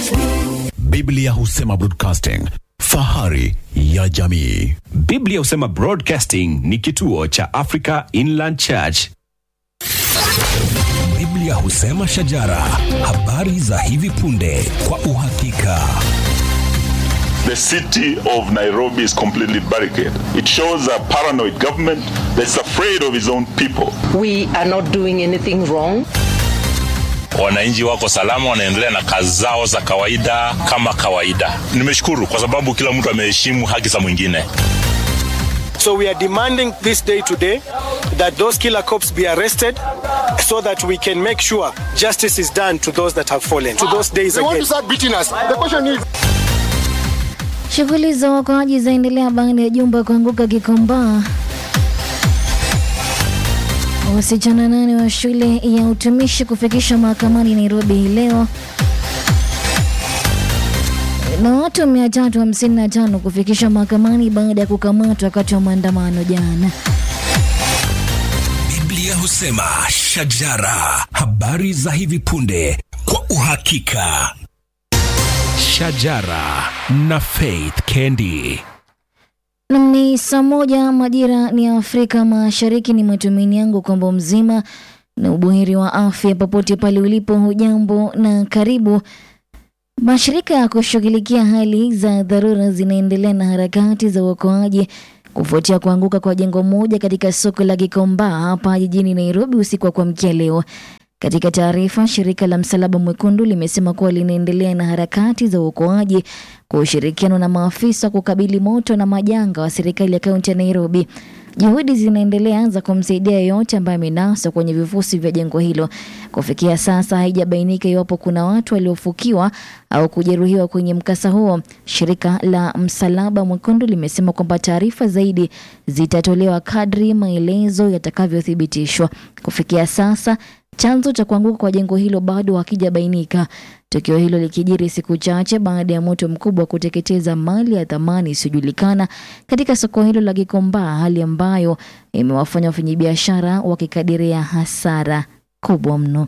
Biblia husema broadcasting, fahari ya jamii. Biblia husema Broadcasting ni kituo cha Africa Inland Church. Biblia husema shajara, habari za hivi punde kwa uhakika. The city of Nairobi is completely barricaded. It shows a paranoid government that's afraid of its own people. We are not doing anything wrong. wananchi wako salama, wanaendelea na kazi zao za kawaida kama kawaida. Nimeshukuru kwa sababu kila mtu ameheshimu haki za mwingine. So we are demanding this day today that those killer cops be arrested so that we can make sure justice is done to those that have fallen, to those days again. Shughuli za uokoaji zaendelea baada ya jumba kuanguka Gikomba. Wasichana nane wa shule ya utumishi kufikishwa mahakamani Nairobi hii leo na watu 355 kufikishwa mahakamani baada ya kukamatwa wakati wa maandamano jana. Biblia husema shajara, habari za hivi punde kwa uhakika. Shajara na Faith Kendi. Nam ni saa moja majira ni ya Afrika Mashariki. Ni matumaini yangu kwamba mzima na ubuheri wa afya popote pale ulipo. Hujambo na karibu. Mashirika ya kushughulikia hali za dharura zinaendelea na harakati za uokoaji kufuatia kuanguka kwa jengo moja katika soko la Gikomba hapa jijini Nairobi usiku wa kuamkia leo. Katika taarifa, shirika la Msalaba Mwekundu limesema kuwa linaendelea na harakati za uokoaji kwa ushirikiano na maafisa kukabili moto na majanga wa serikali ya kaunti ya Nairobi. Juhudi zinaendelea za kumsaidia yeyote ambaye amenaswa kwenye vifusi vya jengo hilo. Kufikia sasa haijabainika iwapo kuna watu waliofukiwa au kujeruhiwa kwenye mkasa huo. Shirika la Msalaba Mwekundu limesema kwamba taarifa zaidi zitatolewa kadri maelezo yatakavyothibitishwa. Kufikia sasa chanzo cha kuanguka kwa jengo hilo bado hakijabainika. Tukio hilo likijiri siku chache baada ya moto mkubwa kuteketeza mali ya thamani isiyojulikana katika soko hilo la Gikomba, hali ambayo imewafanya wafanyabiashara wakikadiria hasara kubwa mno.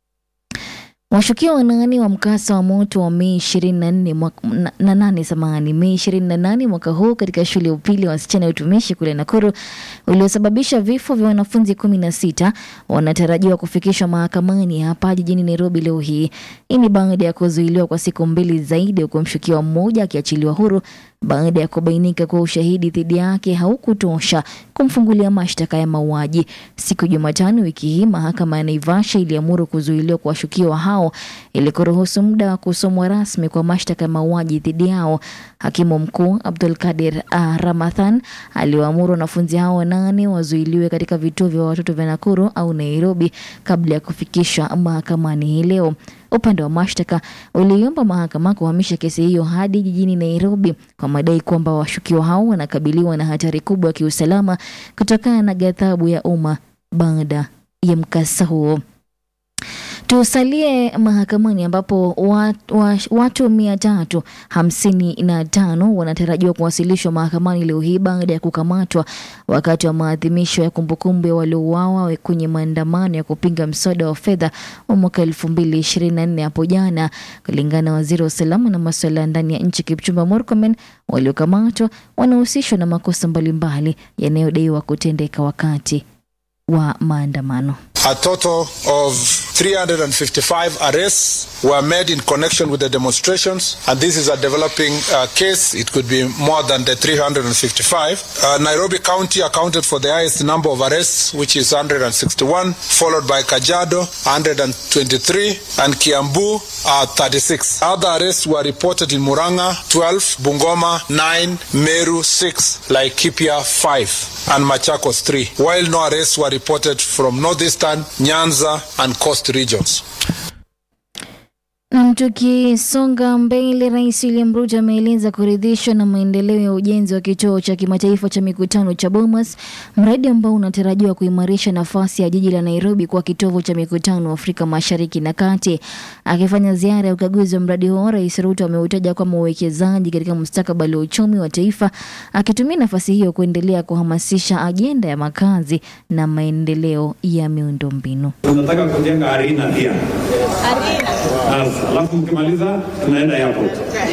Washukiwa wanane wa mkasa wa moto wa Mei 24 mwaka- na- na nane samahani, Mei 28 mwaka huu katika shule ya upili ya wasichana ya utumishi kule Nakuru uliosababisha vifo vya wanafunzi 16 wanatarajiwa kufikishwa mahakamani hapa jijini Nairobi leo hii. Hii ni baada ya kuzuiliwa kwa siku mbili zaidi, huku mshukiwa mmoja akiachiliwa huru baada ya kubainika kuwa ushahidi dhidi yake haukutosha kumfungulia mashtaka ya mauaji. Siku ya Jumatano wiki hii, mahakama ya Naivasha iliamuru kuzuiliwa kwa washukiwa hao ili kuruhusu muda wa kusomwa rasmi kwa mashtaka ya mauaji dhidi yao. Hakimu mkuu Abdul Kadir uh, Ramadhan aliwaamuru wanafunzi hao wanane wazuiliwe katika vituo vya watoto vya Nakuru au Nairobi kabla ya kufikishwa mahakamani hii leo. Upande wa mashtaka uliomba mahakama kuhamisha kesi hiyo hadi jijini Nairobi kwa madai kwamba washukiwa hao wanakabiliwa na hatari kubwa ya kiusalama kutokana na ghadhabu ya umma baada ya mkasa huo. Tusalie mahakamani ambapo wat, wa, watu mia tatu hamsini na tano wanatarajiwa kuwasilishwa mahakamani leo hii baada ya kukamatwa wakati wa maadhimisho ya kumbukumbu ya waliouawa kwenye maandamano ya kupinga mswada wa fedha wa mwaka elfu mbili ishirini na nne hapo jana. Kulingana na waziri wa usalama na masuala ya ndani ya nchi Kipchumba Murkomen, waliokamatwa wanahusishwa na makosa mbalimbali yanayodaiwa kutendeka wakati wa maandamano. A total of 355 arrests were made in connection with the demonstrations, and this is a developing uh, case. It could be more than the 355. Uh, Nairobi County accounted for the highest number of arrests, which is 161, followed by Kajiado, 123, and Kiambu, uh, 36. Other arrests were reported in Muranga, 12, Bungoma, 9, Meru, 6, Laikipia, 5, and Machakos, 3, while no arrests were reported from Northeastern, Nyanza, and Coast regions. Nam, tukisonga mbele, Rais William Ruto ameeleza kuridhishwa na maendeleo ya ujenzi wa kituo cha kimataifa cha mikutano cha Bomas, mradi ambao unatarajiwa kuimarisha nafasi ya jiji la Nairobi kuwa kitovu cha mikutano Afrika Mashariki na Kati. Akifanya ziara ya ukaguzi wa mradi huo, Rais Ruto ameutaja kama uwekezaji katika mustakabali wa uchumi wa taifa, akitumia nafasi hiyo kuendelea kuhamasisha ajenda ya makazi na maendeleo ya miundombinu. Tunataka kujenga arena pia. Arena. alafu mkimaliza tunaenda airport.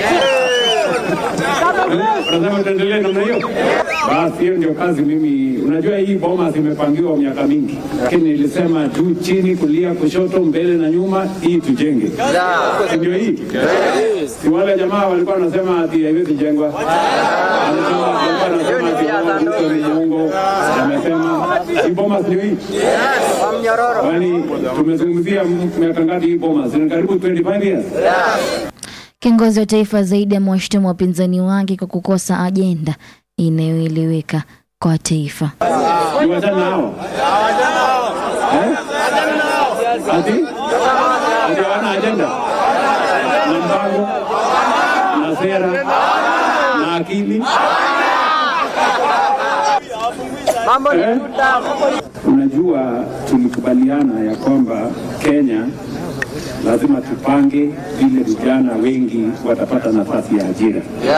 Unasema tuendelee namna hiyo? Basi hiyo ndio kazi mimi. Unajua hii boma zimepangiwa miaka mingi, lakini nilisema juu, chini, kulia, kushoto, mbele na nyuma, hii tujenge, Si ndio? Hii si wale jamaa walikuwa wanasema ati haiwezi jengwa, Walisema- walikuwa wanasema ati wao Ruto ni muongo, amesema hii boma ndio hii Kwani tumezungumzia m- miaka ngapi hii boma? Zina karibu 25 years. Kiongozi wa taifa zaidi amewashutumu wapinzani wake kwa kukosa ajenda inayoeleweka kwa taifa. Ni wachana nao. Eh? Ati? Ati hawana ajenda na mpango na sera na akili. Eh? Unajua, tulikubaliana ya kwamba Kenya lazima tupange vile vijana wengi watapata nafasi ya ajira.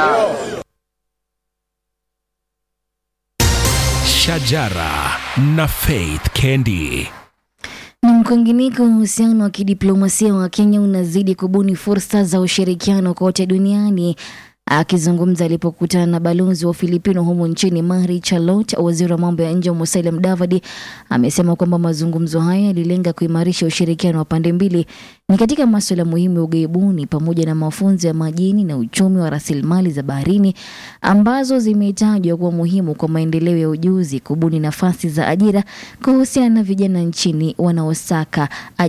Shajara na Faith Kendi. Na kwingineko, uhusiano wa kidiplomasia wa Kenya unazidi kubuni fursa za ushirikiano kote duniani. Akizungumza alipokutana na balozi wa Filipino humu nchini Mari Charlotte, waziri wa mambo ya nje Musalia Mudavadi amesema kwamba mazungumzo hayo yalilenga kuimarisha ushirikiano wa pande mbili ni katika masuala muhimu ya ughaibuni pamoja na mafunzo ya majini na uchumi wa rasilimali za baharini ambazo zimetajwa kuwa muhimu kwa maendeleo ya ujuzi, kubuni nafasi za ajira, kuhusiana na vijana nchini wanaosaka